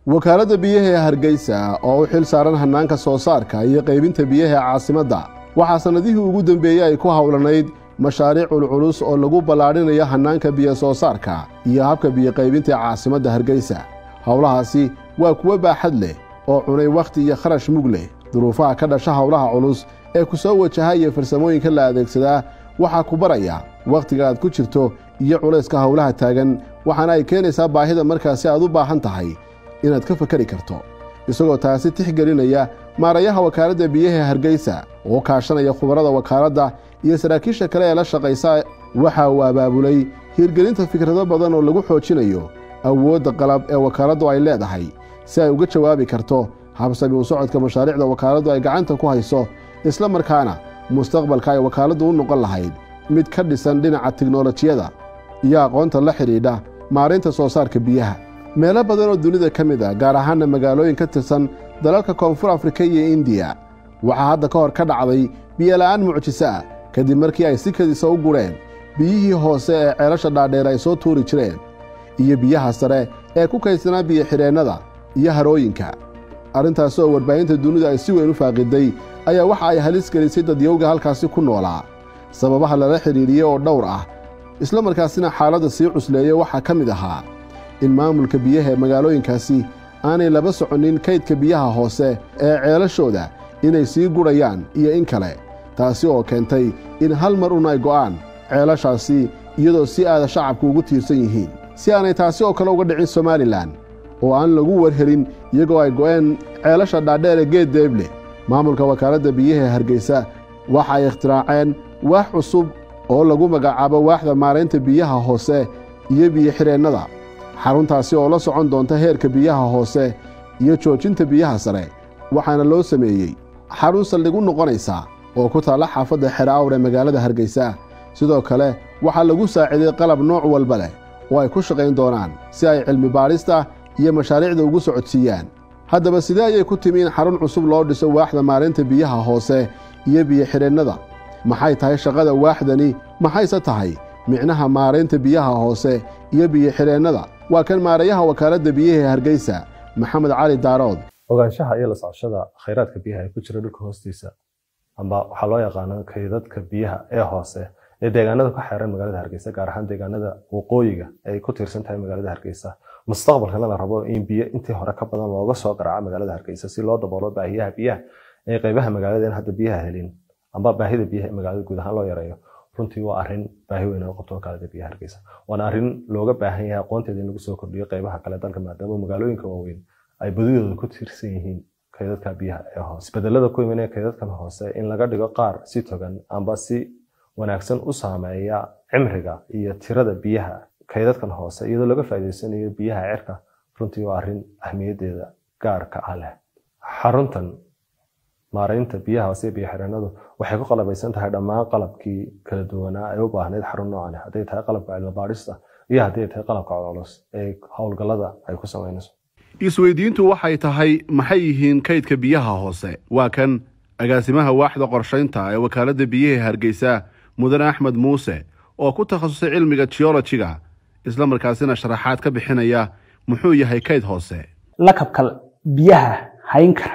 wakaaladda biyaha ee hargeysa oo u xil saaran hannaanka soo saarka iyo qaybinta biyaha ee caasimadda waxaa sannadihii ugu dembeeyey ay ku howlanayd mashaariic culculus oo lagu ballaadhinayo hannaanka biyo soo saarka iyo habka biyoqaybinta ee caasimadda hargeysa howlahaasi waa kuwo baaxad leh oo cunay wakhti iyo kharash mug leh duruufaha ka dhasha howlaha culus ee ku soo wajaha iyo farsamooyinka la adeegsadaa waxaa ku baraya wakhtiga aad ku jirto iyo culayska howlaha taagan waxaana ay keenaysaa baahida markaasi aad u baahan tahay inaad ka fakari karto isagoo taasi tixgelinaya maarayaha wakaaladda biyaha ee hargeysa oo kaashanaya khubarada wakaaladda iyo saraakiisha kale ee la shaqaysa waxa uu abaabulay hirgelinta fikrado badan oo lagu xoojinayo awoodda qalab ee wakaaladdu ay leedahay si ay uga jawaabi karto habsami u socodka mashaariicda wakaaladdu ay gacanta ku hayso isla markaana mustaqbalka ay wakaaladdu u noqon lahayd mid ka dhisan dhinaca tiknolojiyada iyo aqoonta la xidhiidha maaraynta soo saarka biyaha meelo badan oo dunida ka mid a gaar ahaanna magaalooyin ka tirsan dalalka koonfur afrika iyo indiya waxaa hadda ka hor ka dhacday biyola'aan mucjiso ah kadib markii ay si kadisa u gureen biyihii hoose ee ceelasha dhaadheer ay soo tuuri jireen iyo biyaha sare ee ku kaydsanaa biyo-xidheennada iyo harooyinka arrintaasi oo warbaahinta dunidu ay si weyn u faaqiday ayaa waxa ay halis gelisay dadyowga halkaasi ku noolaa sababaha lala xidhiidhiyey oo dhowr ah isla markaasina xaaladda sii cusleeya waxaa ka mid ahaa in maamulka biyaha ee magaalooyinkaasi aanay laba soconnin kaydka biyaha hoose ee ceelashooda inay sii gurhayaan iyo in kale taasi oo keentay in hal mar un ay go'aan ceelashaasi iyadoo si aada shacabku ugu tiirsan yihiin si aanay taasi oo kale uga dhicin somalilan oo aan lagu warhelin iyagoo ay go'een ceelasha dhaadheere geed deeble maamulka wakaaladda biyaha ee hargeysa waxa ay ikhtiraaceen waax cusub oo lagu magacaabo waaxda maaraynta biyaha hoose iyo biyo-xidheennada xaruntaasi oo la socon doonta heerka biyaha hoose iyo joojinta biyaha sare waxaana loo sameeyey xarun saldhig u noqonaysa oo ku taalla xaafadda xere awr ee magaalada hargeysa sidoo kale waxaa lagu saaciiday qalab nooc walba leh oo ay ku shaqayn doonaan si ay cilmi baadhista iyo mashaariicda ugu socodsiiyaan haddaba sidee ayay ku timi in xarun cusub loo dhiso waaxda maarinta biyaha hoose iyo biyo-xidheennada maxay tahay shaqada waaxdani maxayse tahay micnaha maaraynta biyaha hoose iyo biyo-xidheennada waa kan maarayaha wakaaladda biyaha ee hargeysa maxamed cali daarood ogaanshaha iyo la socoshada khayraadka biyaha ee ku jira dhulka hoostiisa amba waxaa loo yaqaano kaydadka biyaha ee hoose ee deegaanada ku xeeran magaalada hargeysa gaar ahaan deegaanada waqooyiga ay ku tiirsan tahay magaalada hargeysa mustaqbalkana la rabo in biyo intii hore ka badan looga soo garaaco magaalada hargeysa si loo daboolo baahiyaha biyaha ee qeybaha magaalada in hadda biyaha helin amba baahida biyaha ee magaalada guud ahaan loo yareeyo runtii waa arrin baahi weyn oo qabto wakaalada biyaha hargeysa waana arrin looga baahan yahay aqoonteeda in lagu soo kordhiyo qeybaha kale dalka maadaama magaalooyinka waaweyn ay badidooda ku tiirsan yihiin kaydadka biyaha ee hoose isbedelada ku imanaya kaydadkan hoose in laga dhigo qaar si togan amba si wanaagsan u saameeya cimriga iyo tirada biyaha kaydadkan hoose iyadoo laga faa'iidaysanayo biyaha cirka runtii waa arrin ahmiyadeeda gaarka ah leh xaruntan maaraynta biyaha hoose iyo biyo xireenadu waxay ku qalabaysan tahay dhammaan qalabkii kala duwanaa ee u baahnayd xarun noocan hadday tahay qalabka cilmibaadhista iyo haddii ay tahay qalabka culculus ee howlgallada ay ku samaynayso isweydiintu waxay tahay maxay yihiin kaydka biyaha hoose waa kan agaasimaha waaxda qorshaynta ee wakaaladda biyaha hargeysa mudane axmed muuse oo ku takhasusay cilmiga geolojiga isla markaasina sharaxaad ka bixinaya muxuu yahay kayd hoose lakabka biyaha hayn kara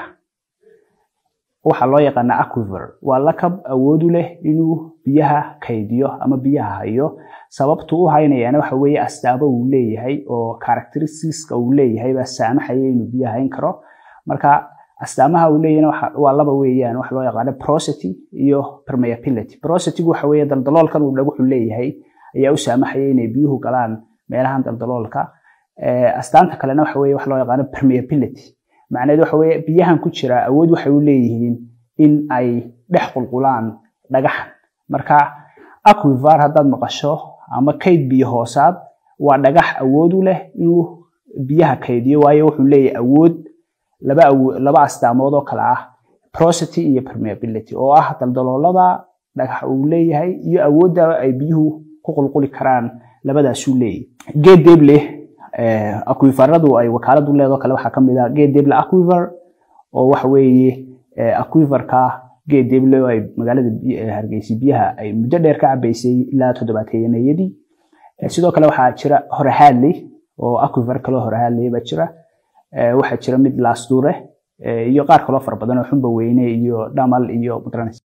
waxaa loo yaqaanaa aquiver waa lakab awood u leh inuu biyaha kaydiyo ama biyaha hayo sababtu u haynayaana waxa weeye astaamo uu leeyahay oo characteristiska uu leeyahay baa saamaxaya inuu biyaha hayn karo marka astaamaha uu leeyahayna waa laba weeyaan waxa loo yaqaano porosity iyo permeability porositygu waxa weeye daldaloolkan uu dhaguxu leeyahay ayaa u saamaxaya inay biyuhu galaan meelahan daldaloolka astaanta kalena waxa weeye waxa loo yaqaano permeability macnaheedu waxa weeye biyahan ku jira awood waxay u leeyihiin in ay dhex qulqulaan dhagaxan marka aquivar haddaad maqasho ama kayd biyo hoosaad waa dhagax awood u leh inuu biyaha kaydiyo waayo wuxuu leeyahay awood laba laba astaamood oo kale ah porosity iyo permeability oo ah daldaloolada dhagax uu leeyahay iyo awoodda ay biyuhu ku qulquli karaan labadaasuu leeyahay geed deeble aquivaradu ay wakaaladu leedoo kale waxaa kamid ah geed deeble aquiver oo waxa weeye aquiverka geed deeble oo ay magaalada hargeysa biyaha ay muddo dheer ka cabaysay ilaa toddobaateeyanayadii sidoo kale waxaa jira hore hadley oo aquiver kaloo hore hadley baa jira waxaa jira mid laasduure iyo qaar kaloo fara badan oo xumba weyne iyo dhamal iyo mudranes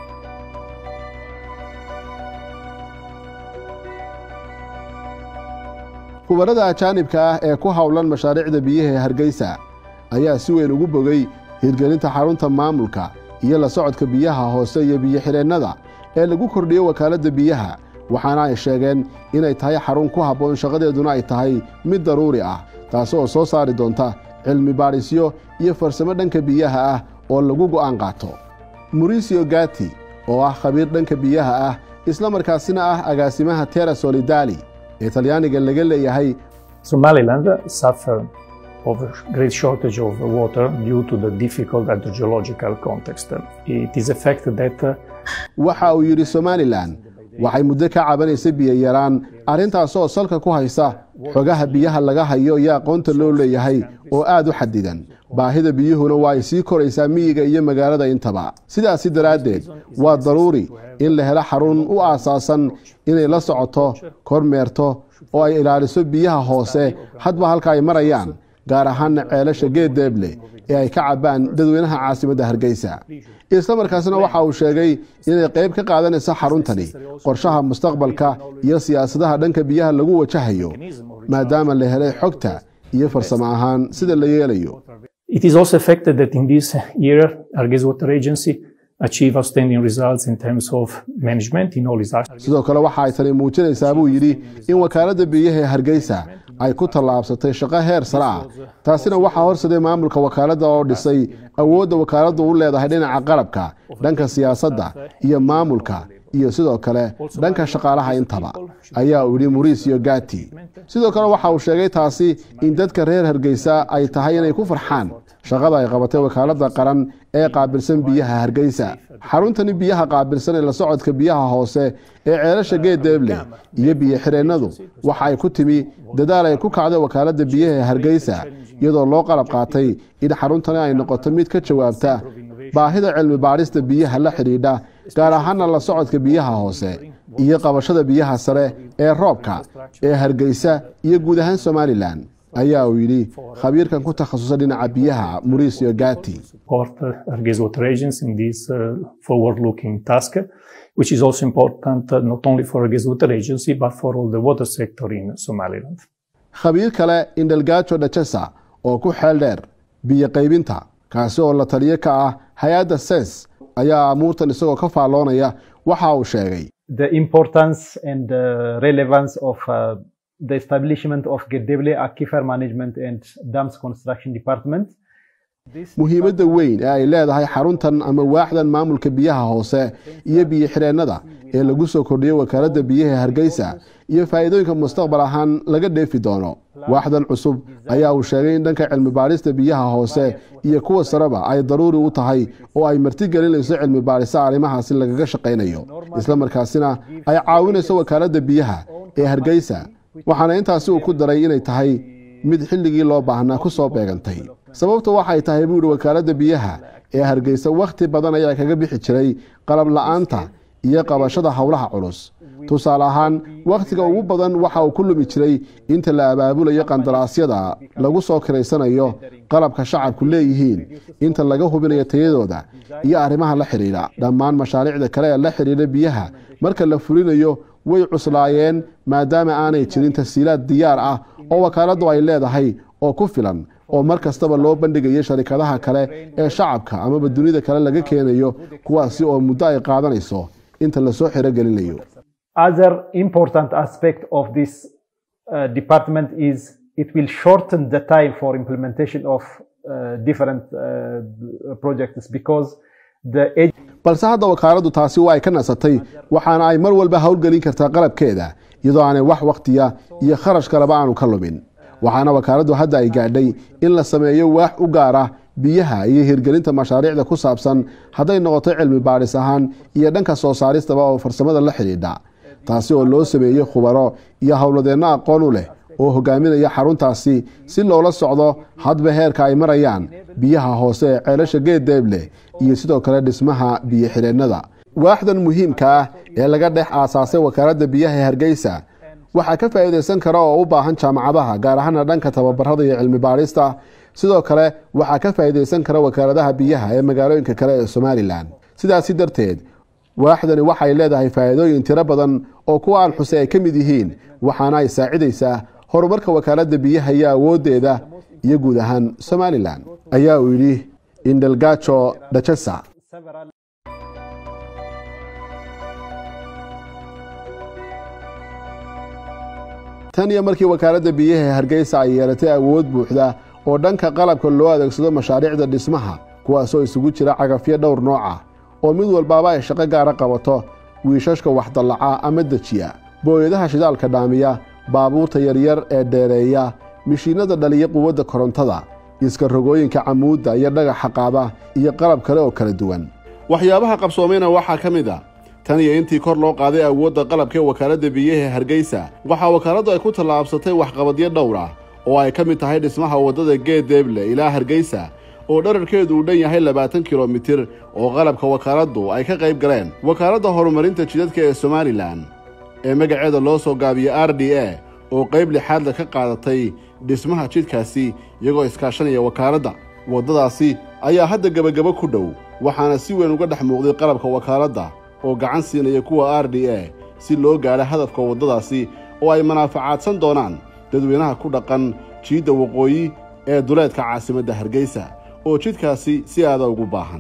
khubarada ajaanibka ah ee ku howlan mashaariicda biyaha ee hargeysa ayaa si weyn ugu bogay hirgelinta xarunta maamulka iyo la socodka biyaha hoose iyo biyo-xireennada ee lagu kordhiyo wakaaladda biyaha waxaana ay sheegeen inay tahay xarun ku habboon shaqadeeduna ay tahay mid daruuri ah taasi oo soo saari doonta cilmi baadhisyo iyo farsamo dhanka biyaha ah oo lagu go'aan qaato murisio gati oo ah khabiir dhanka biyaha ah isla markaasina ah agaasimaha tera solidali ee talyaaniga laga leeyahay Somaliland suffer of a great shortage of water due to the difficult hydrological context. It is a fact that uh, waxa uu yidhi somalilan waxay muddo ka cabanaysa biyayaraan arrintaasoo salka ku haysa xogaha biyaha laga hayo iyo aqoonta loo leeyahay oo aad u xadidan baahida biyuhuna waa ay sii koraysaa miyiga iyo magaalada intaba sidaasi daraaddeed waa daruuri in la helo xarun u aasaasan inay la socoto kormeerto oo ay ilaaliso biyaha hoose hadba halka ay marayaan gaar ahaanna ceelasha geeddeeble ee ay ka cabbaan dadweynaha caasimadda hargeysa isla markaasna waxa uu sheegay inay qayb ka qaadanayso xaruntani qorshaha mustaqbalka iyo siyaasadaha dhanka biyaha lagu wajahayo maadaama la helay xogta iyo farsamo ahaan sida la yeelayo it is also a fact that in this year, Arges Water Agency achieved outstanding results in terms of management in all its actions. sidoo kale waxa ay tani muujinaysaa buu yidhi in wakaaladda biyaha ee hargeysa ay ku tallaabsatay shaqo heer sare ah taasina waxaa horsaday maamulka wakaaladda oo dhisay awoodda wakaaladdu u leedahay dhinaca qarabka dhanka siyaasadda iyo maamulka iyo sidoo kale dhanka shaqaalaha intaba ayaa uu yidhi muricio gati sidoo kale waxa uu sheegay taasi in dadka reer hargeysa ay tahay inay ku farxaan shaqada ay qabatay wakaaladda qaran ee qaabilsan biyaha hargeysa xaruntani biyaha qaabilsan ee la socodka biyaha hoose ee ceelasha geeddeeble iyo biyo-xireennadu waxa ay ku timi dadaal ay ku kacday wakaaladda biyaha ee hargeysa iyadoo loo qalab qaatay in xaruntani ay noqoto mid ka jawaabta baahida cilmi baadhista biyaha la xidhiidha gaar ahaana la socodka biyaha hoose iyo qabashada biyaha sare ee roobka ee hargeysa iyo guud ahaan somalilan ayaa uu yidhi khabiirkan ku takhasusay dhinaca biyaha muricio gati support uh, Arges Water Agency in this uh, forward-looking task, which is also important uh, not only for Arges Water Agency but for all the water sector in Somaliland. khabiir kale indelgajo dhajesa oo ku xeel dheer biyo qaybinta kaasi oo la taliyo ka ah hay-adda ses ayaa amuurtan isagoo ka faalloonaya waxa uu sheegay the importance and the relevance of uh, the establishment of Geddeble Aquifer Management and Dams Construction Department. muhiimadda weyn ee ay leedahay xaruntan ama waaxdan maamulka biyaha hoose iyo biyo-xireennada ee lagu soo kordhiyey wakaaladda biyaha hargeysa iyo faa'iidooyinka mustaqbal ahaan laga dheefi doono waaxdan cusub ayaa uu sheegay in dhanka cilmi baadhista biyaha hoose iyo kuwa sareba ay daruuri u tahay oo ay martigelinayso cilmi baadhisa arrimahaasi lagaga shaqaynayo isla markaasina ay caawinayso wakaaladda biyaha ee hargeysa waxaana intaasi uu ku daray inay tahay mid xilligii loo baahnaa ku soo beegantay sababta waxay tahay buu ihi wakaaladda biyaha ee hargeysa wakhti badan ayaa kaga bixi jiray qalab la'aanta iyo qabashada howlaha culus tusaale ahaan wakhtiga ugu badan waxa uu ku lumi jiray inta la abaabulayo qandaraasyada lagu soo kiraysanayo qalabka shacabku leeyihiin inta laga hubinayo tayadooda iyo arrimaha la xidhiidha dhammaan mashaariicda kale ee la xidhiidha biyaha marka la fulinayo way cuslaayeen maadaama aanay jirin tasiilaad diyaar ah oo wakaaladdu ay leedahay oo ku filan oo mar kastaba loo bandhigayo sharikadaha kale ee shacabka amaba dunida kale laga keenayo kuwaasi oo muddo ay qaadanayso inta lasoo xirogelinayo Other important aspect of this uh, department is it will shorten the time for implementation of uh, different uh, projects because the ag- balse hadda wakaaladdu taasi waa ay ka nasatay waxaana ay mar walba howlgelin kartaa qalabkeeda iyadoo aanay wax wakhtiya iyo kharash kaleba aanu ka lumin waxaana wakaaladdu hadda ay gaadhay in la sameeyo waax u gaar ah biyaha iyo hirgelinta mashaariicda ku saabsan hadday noqoto cilmi baadhis ahaan iyo dhanka soo saaristaba oo farsamada la xidhiidha taasi oo loo sameeyey khubaro iyo howladeenno aqoon u leh oo hogaaminaya xaruntaasi si loola socdo hadba heerka ay marayaan biyaha hoose ee ceelasha geeddeeble iyo sidoo kale dhismaha biyo-xireennada waaxdan muhiimka ah ee laga dhex aasaasay wakaaladda biyaha ee hargeysa waxaa ka faa'iidaysan kara oo u baahan jaamacadaha gaar ahaana dhanka tababarada iyo cilmi baadhista sidoo kale waxaa ka faa'iidaysan kara wakaaladaha biyaha ee magaalooyinka kale ee somalilan sidaasi darteed waaxdani waxay leedahay faa'iidooyin tiro badan oo kuwa aan xusay ay ka mid yihiin waxaana ay saacidaysaa horumarka wakaaladda biyaha iyo awooddeeda iyo guud ahaan somalilan ayaa uu yidhi indelgajo dachesa tan iyo markii wakaaladda biyaha ee hargeysa ay yeelatay awood buuxda oo dhanka qalabka loo adeegsado mashaariicda dhismaha kuwaasoo isugu jira cagafyo dhowr nooc ah oo mid walbaaba ay shaqo gaara qabato wiishashka waxdallaca ama dejiya booyadaha shidaalka dhaamiya baabuurta yaryar ee dheereeya mishiinnada dhaliya quwadda korontada iska rogooyinka camuudda iyo dhagaxa qaada iyo qalab kale oo kala duwan waxyaabaha qabsoomayna waxaa ka mid a tan iyo intii kor loo qaaday awoodda qalabka ee wakaaladda biyaha ee hargeysa waxaa wakaaladdu ay ku tallaabsatay waxqabadyo dhowr ah oo ay ka mid tahay dhismaha waddada geed deeble ilaa hargeysa oo dherarkeedu uu dhan yahay labaatan kilomitir oo qalabka wakaaladdu ay ka qayb galeen wakaaladda horumarinta jidadka ee somalilan ee magaceeda loo soo gaabiya r d a oo qayb lixaadla ka qaadatay dhismaha jidkaasi iyagoo iskaashanaya wakaaladda waddadaasi ayaa hadda gebagabo ku dhow waxaana si weyn uga dhex muuqday qalabka wakaaladda oo gacan siinaya kuwa r d a si loo gaadho hadafka waddadaasi oo ay manaafacaadsan doonaan dadweynaha ku dhaqan jiidda waqooyi ee duleedka caasimadda hargeysa oo jidkaasi si aada ugu baahan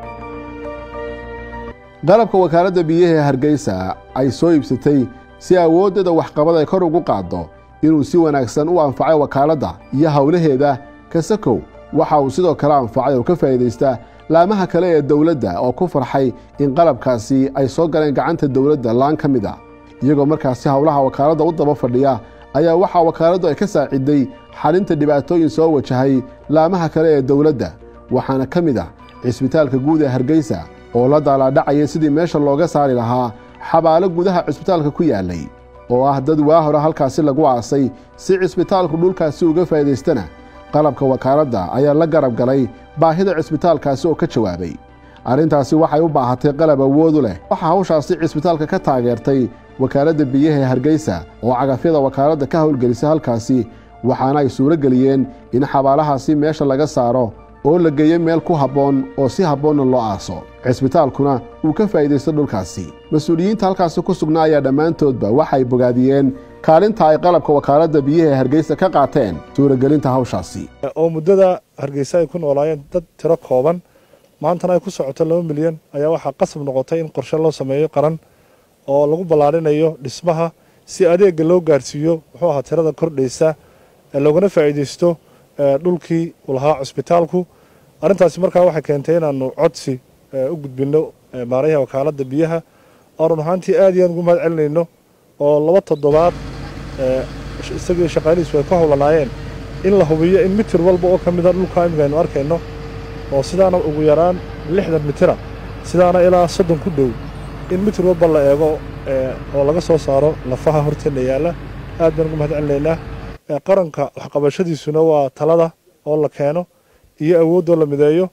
qalabka wakaaladda biyaha ee hargeysa ay soo iibsatay si awooddeeda waxqabad ay kor ugu qaaddo inuu si wanaagsan u anfacay wakaaladda iyo howlaheeda kasakow waxa uu sidoo kale anfacay oo ka faa'iidaysta laamaha kale ee dowladda oo ku farxay in qalabkaasi ay soo galeen gacanta dowladda laan ka mid a iyagoo markaasi howlaha wakaaladda u daba fadhiya ayaa waxaa wakaaladdu ay ka saaciday xalinta dhibaatooyin soo wajahay laamaha kale ee dowladda waxaana ka mid ah cisbitaalka guud ee hargeysa oo la daalaadhacaya sidii meesha looga saari lahaa xabaalo gudaha cisbitaalka ku yaalay oo ah dad waa hore halkaasi lagu aasay si cisbitaalku dhulkaasi uga faa'iidaystana qalabka wakaaladda ayaa la garab galay baahida cisbitaalkaasi oo ka jawaabay arrintaasi waxay u baahatay qalab awoodu leh waxaa hawshaasi cisbitaalka ka taageertay wakaaladda biyaha ee hargeysa oo cagafyada wakaaladda ka howlgelisay halkaasi waxaana ay suuro geliyeen in xabaalahaasi meesha laga saaro oo la geeyo meel ku habboon oo si habboonna loo aaso cisbitaalkuna uu ka faa'iidaysto dhulkaasi mas-uuliyiinta halkaasi ku sugnaa ayaa dhammaantoodba waxay bogaadiyeen kaalinta ay qalabka wakaaladda biyaha ee hargeysa ka qaateen suuragelinta hawshaasi oo muddada hargeysa ay ku noolaayeen dad tiro kooban maantana ay ku socoto laba milyan ayaa waxaa qasab noqotay in qorshe loo sameeyo qaran oo lagu ballaarinayo dhismaha si adeega loo gaarsiiyo muxuu ahaa tirada kordhaysa loogana faa'iidaysto dhulkii uu lahaa cusbitaalku arrintaasi markaa waxay keentay inaanu codsi u gudbinno maarayaha wakaaladda biyaha oo run ahaantii aad iyo aad ugu mahad celinayno oo laba toddobaad isagii shaqaalihiisu ay ku howlanaayeen in la hubiyo in mitir walba oo ka mida dhulka imika aynu arkayno oo sidaana ugu yaraan lixdan mitira sidaana ilaa soddon ku dhow in mitir walba la eego oo laga soo saaro lafaha horteenna yaalla aad baan ugu mahad celinaynaa qaranka waxqabashadiisuna waa talada oo la keeno iyo awooddoo la mideeyo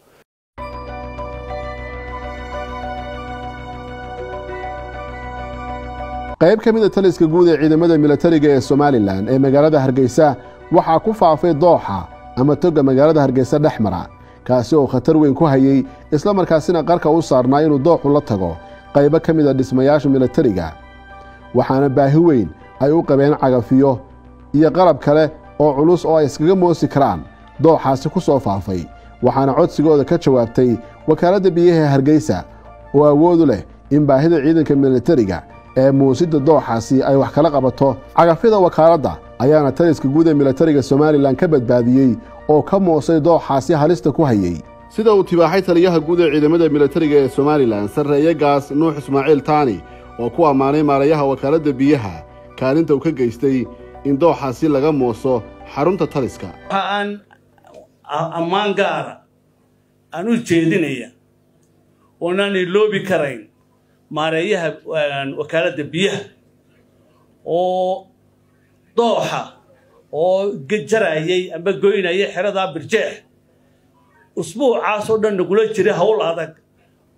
qayb ka mid a taliska guud ee ciidamada milatariga ee somalilan ee magaalada hargeysa waxaa ku faafay dooxa ama toga magaalada hargeysa dhex mara kaasi oo khatar weyn ku hayey islamarkaasina qarka u saarnaa inuu dooxu la tago qaybo ka mid a dhismayaasha milatariga waxaana baahi weyn ay u qabeen cagafiyo iyo qalab kale oo culus oo ay iskaga moosi karaan dooxaasi ku soo faafay waxaana codsigooda ka jawaabtay wakaaladda biyaha ee hargeysa oo awoodu leh in baahida ciidanka milatariga ee muusidda dooxaasi ay wax kala qabato cagafyada wakaaladda ayaana taliska guud ee milatariga somalilan ka badbaadiyey oo ka moosay dooxaasi halista ku hayey sida uu tibaaxay taliyaha guud ee ciidamada milatariga ee somalilan sarreeye gaas nuux ismaaciil taani oo ku ammaanay maarayaha wakaaladda biyaha kaalinta uu ka geystay in dooxaasi laga mooso xarunta taliska waxa aan ammaan gaara aan u jeedinaya oonaan iloobi karayn maareeyaha wakaaladda biyaha oo dooxa oo jarayay amba goynaya xeradaa birjeex usbuucaas oo dhan nagula jira howl adag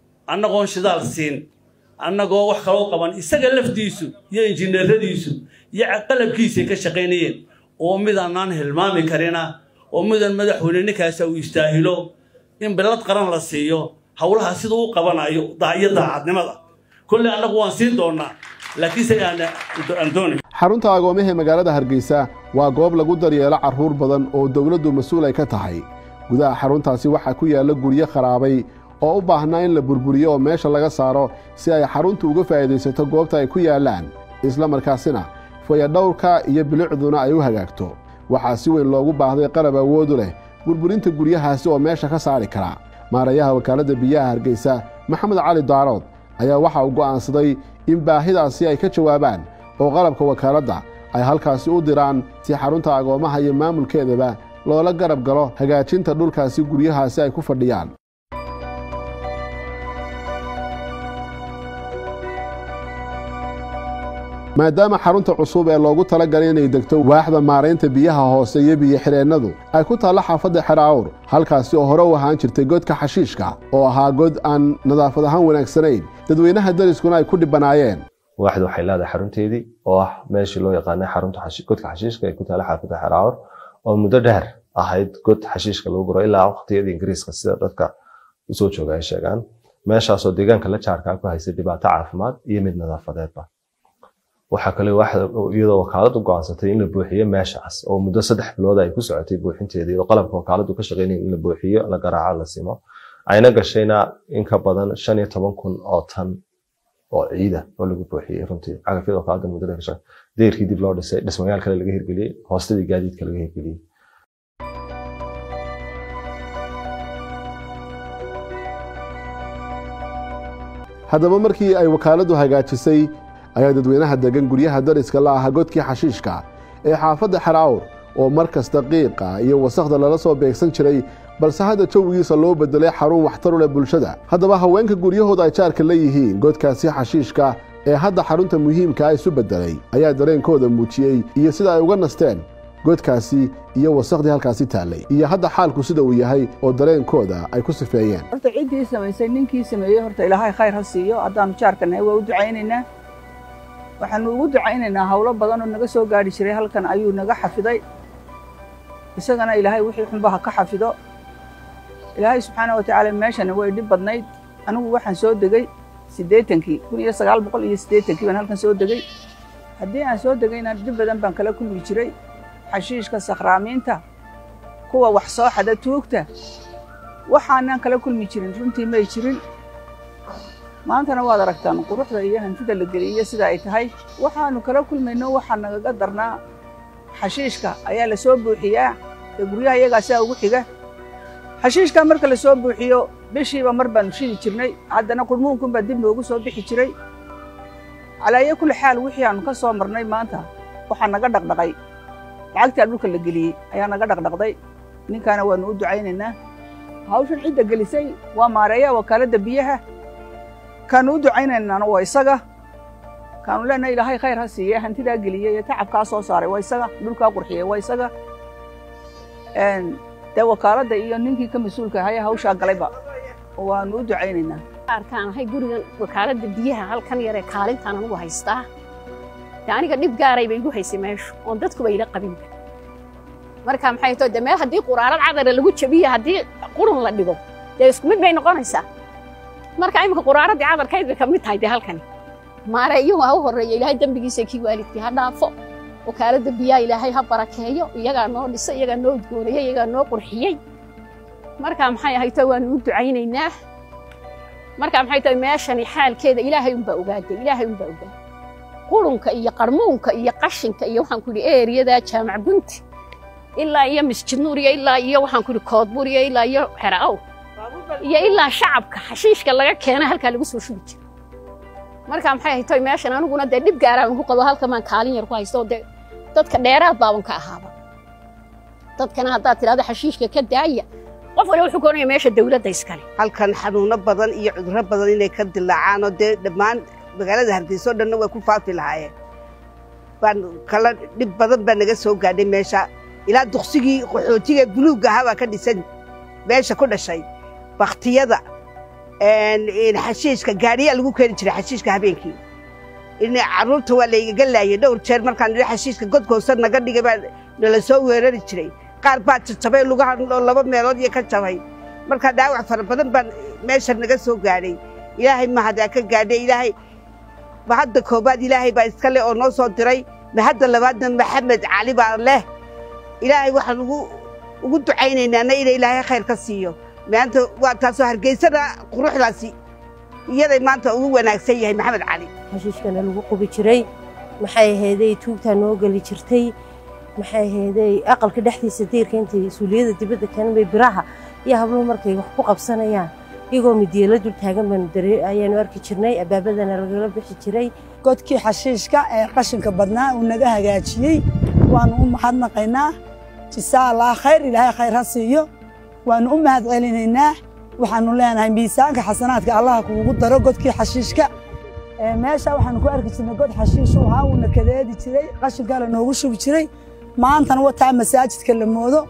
annagoon shidaal siin annagoo wax kaloo qaban isaga laftiisu iyo injineeradiisu iyo qalabkiisay ka shaqaynayeen oo midaanaan hilmaami karina oo midan madaxweyne ninkaasa uu istaahilo in bilad qaran la siiyo howlaha siduu u qabanayo iyo daacadnimada kolley annagu waan siin doonaa laakiinse aan doonay xarunta agoomaha ee magaalada hargeysa waa goob lagu daryeelo carruur badan oo dowladdu mas-uul ay ka tahay gudaha xaruntaasi waxaa ku yaalla guryo kharaabay oo u baahnaa in la burburiyo oo meesha laga saaro si ay xaruntu uga faa'iidaysato goobta ay ku yaallaan isla markaasina fayadhowrka iyo bilicduna ay u hagaagto waxaa si weyn loogu baahday qalab awoodu leh burburinta guryahaasi oo meesha ka saari kara maarayaha wakaaladda biyaha hargeysa maxamed cali daarood ayaa waxa uu go'aansaday in baahidaasi ay ka jawaabaan oo qalabka wakaaladda ay halkaasi u diraan si xarunta agoommaha iyo maamulkeedaba loola garab galo hagaajinta dhulkaasi guryahaasi ay ku fadhiyaan maadaama xarunta cusub ee loogu talagalay inay degto waaxda maaraynta biyaha hoose iyo biyo-xireennadu ay ku taallo xaafadda xeraawr halkaasi oo hore u ahaan jirtay godka xashiishka oo ahaa god aan nadaafad ahaan wanaagsanayn dadweynaha dariskuna ay ku dhibanaayeen waaxda waxay leedahay xarunteedii oo ah meeshii loo yaqaanay xarunta godka xashiishka ee ku taalla xaafadda xeraawr oo muddo dheer ahayd god xashiishka lagu guro ilaa waqtiyadii ingiriiska sida dadka usoo jooga ay sheegaan meeshaasoo deegaanka la jaarkaa ku haysay dhibaato caafimaad iyo mid nadaafadeedba waxaa kale iyadoo wakaaladu go'aansatay in la buuxiyo meeshaas oo muddo saddex bilood ay ku socotay buuxinteedii oo qalabka wakaaladu ka shaqeynaya in la buuxiyo la garaaco la simo ayna gashayna in ka badan shan iyo toban kun oo tan oo ciida oo lagu buuxiyey runtii cagafyada wakaalada muddada ka shaqey deyrkii dib loo dhisay dhismayaal kale laga hirgeliyey hoostadii gaadiidka laga hirgeliyey haddaba markii ay wakaaladdu hagaajisay ayaa dadweynaha degan guryaha dariska la aha godkii xashiishka ee xaafadda xeraawr oo mar kasta qiiqa iyo wasakhda lala soo beegsan jiray balse hadda jawigiisa loo bedelay xarun waxtar u leh bulshada haddaba haweenka guryahooda ay jaarka la yihiin godkaasi xashiishka ee hadda xarunta muhiimkaa isu beddelay ayaa dareenkooda muujiyey iyo sida ay uga nasteen godkaasi iyo wasakhdii halkaasi taallay iyo hadda xaalku sida uu yahay oo dareenkooda ay ku sifeeyeen horta ciddii samaysay ninkii sameeyey horta ilaahay khayr ha siiyo haddaannu jaarka nahay waa u ducaynaynaa waxaanu ugu ducaynaynaa howlo badan oo naga soo gaadhi jiray halkan ayuu naga xafiday isagana ilaahay wixii xunba ha ka xafido ilaahay subxaana wa tacaala meeshana way dhib badnayd anigu waxaan soo degey siddeetankii kun iyo sagaal boqol iyo siddeetankii baan halkan soo degey haddii aan soo degayna dhib badan baan kala kulmi jiray xashiishka sakhraamiinta kuwa wax soo xada tuugta waxaanaan kala kulmi jirin runtii may jirin maantana waad aragtaan quruxda iyo hantida la geliyo sida ay tahay waxaannu kala kulmayno waxaa nagaga darnaa xashiishka ayaa la soo buuxiyaa ee guryaha iyagaa sidaa ugu xiga xashiishkaa marka la soo buuxiyo bishiiba mar baannu shidi jirnay haddana qurmuunkunbaa dib noogu soo bixi jiray calaayo kulli xaal wixii aannu ka soo marnay maanta waxaa naga dhaqdhaqay lacagtaa dhulka la geliyey ayaa naga dhaqdhaqday ninkaana waannu u ducaynaynaa hawshan cidda gelisay waa maareeyaha wakaaladda biyaha kaanu u ducaynaynaana waa isaga kaanu leenahay ilaahay khayr ha siiye hantidaa geliyey ee tacabkaa soo saaray waa isaga dhulkaa qurxiyey waa isaga dee wakaaladda iyo ninkii ka mas-uulka ahaya hawshaa galayba waanu u ducaynaynaa arkaan ahay gurigan wakaaladda biyaha halkan yaree kaalintaan anugu haystaa de aniga dhib gaaray bay igu haysay meeshu oon dadkuba ila qabin marka maxay too de meel haddii quraarad cadara lagu jabiyo haddii qurun la dhigo dee isku mid bay noqonaysaa marka iminka quraaradii cadarkayd bay ka mid tahay dee halkani maareeyuhu ha u horreeya ilaahay dembigiisa kii waalidkii ha dhaafo wakaaladda biyaha ilaahay ha barakeeyo iyagaa noo dhisay iyagaa noo udgoonayey iyagaa noo qurxiyey marka maxay ahayto waanu u ducaynaynaa marka maxay tahay meeshani xaalkeeda ilaahay unbaa ogaaday ilaahay unbaa ogaaday qurunka iyo qarmuunka iyo qashinka iyo waxaan ku idhi eeriyada jaamac bunti ilaa iyo masjid nuuriya ilaa iyo waxaan ku idhi koodburiya ilaa iyo xera'ow iyo ilaa shacabka xashiishka laga keena halkaa lagu soo shubi jira marka maxay haytoy meeshan aniguna dee dhib gaaraan ku qabo halkan baan kaalin yar ku haysto dee dadka dheeraad baaban ka ahaaba dadkana haddaad tidhahdo xashiishka ka daaya qof waliba wuxuu koonaya meesha dawladda iskale halkan xanuuno badan iyo cudurro badan inay ka dilaacaan oo dee dhammaan magaalada hargeysa oo dhanna way ku faafi lahaayeen baan kala dhib badan baa naga soo gaadhay meesha ilaa duksigii qaxootiga buluugga ahaa baa ka dhisan meesha ku dhashay baktiyada xashiishka gaadhiyaa lagu keeni jiray xashiishka habeenkii in carruurta waa laygaga laayay dhowr jeer markaan idhi xashiishka godkoosa naga dhigay baa nala soo weerari jiray qaar baa jajabay lugaha oo laba meelood iyo ka jabay markaa dhaawac fara badan baan meesha naga soo gaadhay ilaahay mahadaa ka gaadhay ilaahay mahadda koobaad ilaahay baa iska leh oo noo soo diray mahadda labaadna maxamed cali baa leh ilaahay waxaan ugu ugu ducaynaynaana ina ilaahay khayr ka siiyo maanta waa taasoo hargeysana quruxdaasi iyaday maanta ugu wanaagsan yahay maxamed cali xashiishkana lagu qubi jiray maxay ahaydey tuugtaa noo geli jirtay maxay ahaydey aqalka dhexdiisa diirka intay suuliyada dibadda kanbay biraha iyo habluhu markay wax ku qabsanayaan iyagoo midiyeela dul taagan baanu dare ayaanu arki jirnay abaabadana lagala bixi jiray godkii xashiishka ee qashinka badnaa uu naga hagaajiyey waanu u mahadnaqaynaa jisaa allah khayr ilaahay khayr ha siiyo waanu u mahad celinaynaa waxaanu leenahay miisaanka xasanaadka allaha kuugu daro godkii xashiishka meesha waxaanu ku arki jirnay god xashiish ahaa uuna kadeedi jiray qashinkaa la noogu shubi jiray maantana wataa masaajidka la moodo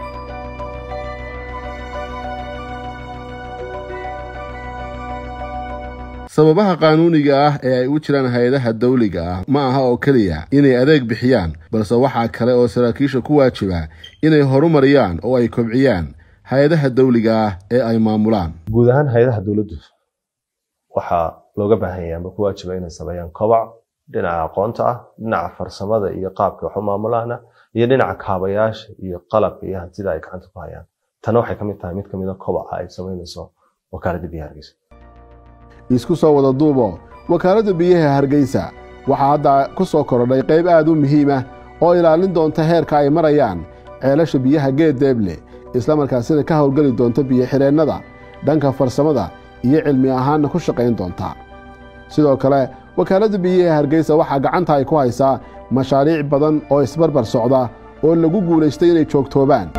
sababaha qaanuuniga ah ee ay u jiraan hay-adaha dawliga ah ma aha oo keliya inay adeeg bixiyaan balse waxaa kale oo saraakiisha ku waajiba inay horumariyaan oo ay kobciyaan hay-adaha dawliga ah ee ay maamulaan guud ahaan hay-adaha dowladdu waxaa looga baahan yahay ama ku waajiba inay sameeyaan kobac dhinaca aqoonta ah dhinaca farsamada iyo qaabka wax u maamulaana iyo dhinaca kaabayaasha iyo qalabka iyo hantida ay gacanta ku hayaan tana waxay ka mid tahay mid ka mid a kobaca ay samaynayso wakaaladda biyaha hargeysa isku soo wada duubo wakaaladda biyaha hargeysa waxaa hadda ku soo korodhay qayb aad u muhiim ah oo ilaalin doonta heerka ay marayaan ceelasha biyaha geed deeble islamarkaasina ka howlgeli doonta biyo-xireennada dhanka farsamada iyo cilmi ahaanna ku shaqayn doonta sidoo kale wakaaladda biyaha hargeysa waxaa gacanta ay ku haysaa mashaariic badan oo isbarbar socda oo lagu guulaystay inay joogtoobaan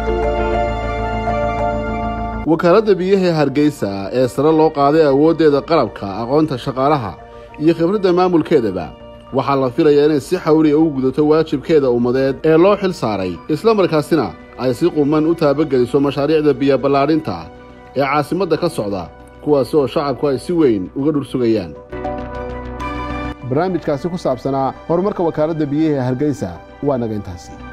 wakaaladda biyaha hargeysa ee sare loo qaaday awooddeeda qalabka aqoonta shaqaalaha iyo khibradda maamulkeedaba waxaa la filayaa inay si xawliya u gudato waajibkeeda ummadeed ee loo xil saaray islamarkaasina ay si quman u taabageliso mashaariicda biyoballaadhinta ee caasimadda ka socda kuwaasi oo shacabku ay si weyn uga dhursugayaan barnaamijkaasi ku saabsanaa horumarka wakaaladda biyaha hargeysa waa naga intaasi